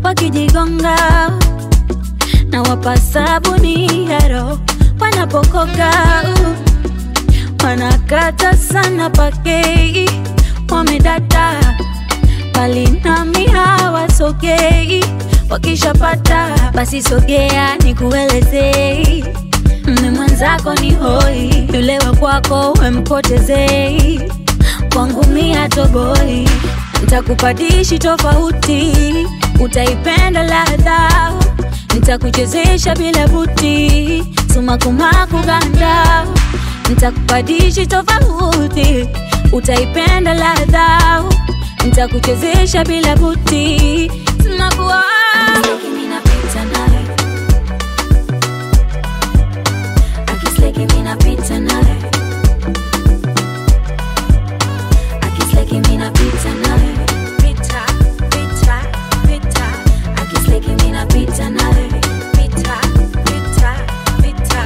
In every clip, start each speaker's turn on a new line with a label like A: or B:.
A: wakijigonga na wapa sabuni ya roho wanapokoga wanakata sana pakei wamedata bali nami hawasogei wakishapata basi sogea nikuelezei mme mwenzako ni hoi yule wa kwako wempotezei kwangu mia toboi ntakupadishi tofauti utaipenda ladha ntakuchezesha bila buti sumakumaku ganda ntakupadishi tofauti utaipenda ladha ntakuchezesha bila buti sumakuwa
B: Minapita naye. Akisleki minapita naye. Akisleki minapita naye.
A: Pita, pita, pita,
B: Akisleki minapita naye.
A: pita, pita, pita.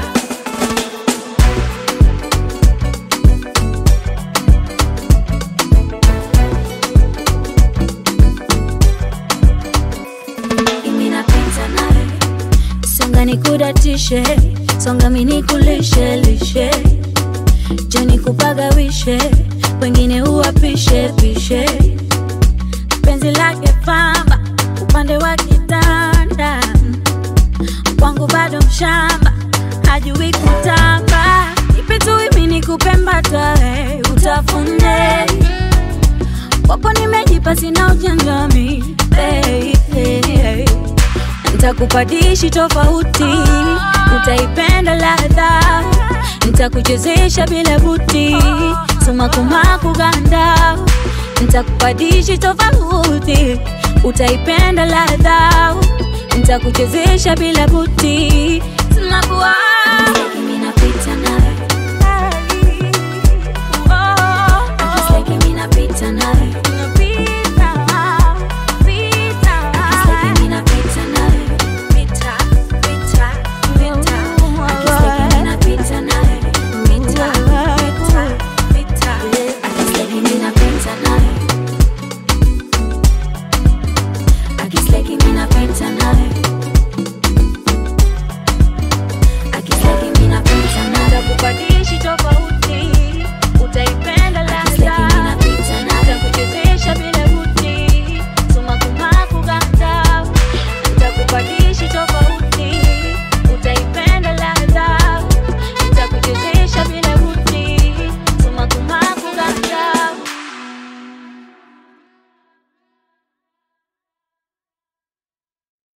B: Minapita naye.
A: songa nikudatishe songa minikulishe lishe joni kupagawishe wengine uwapishe pishe penzi lake pamba upande wa kitanda kwangu bado mshamba hajui kutamba ipe tu imi nikupe mbatae utafune kwako nimejipa sina ujanjami hey, hey, hey. Ntakupadishi tofauti, utaipenda ladha, ntakuchezesha bila buti, sumakumaku ganda. Ntakupadishi tofauti, utaipenda ladha, ntakuchezesha bila buti, sumakuwa
B: Minapita naye.
A: oh, oh,
B: Akisleki minapita naye.
A: oh.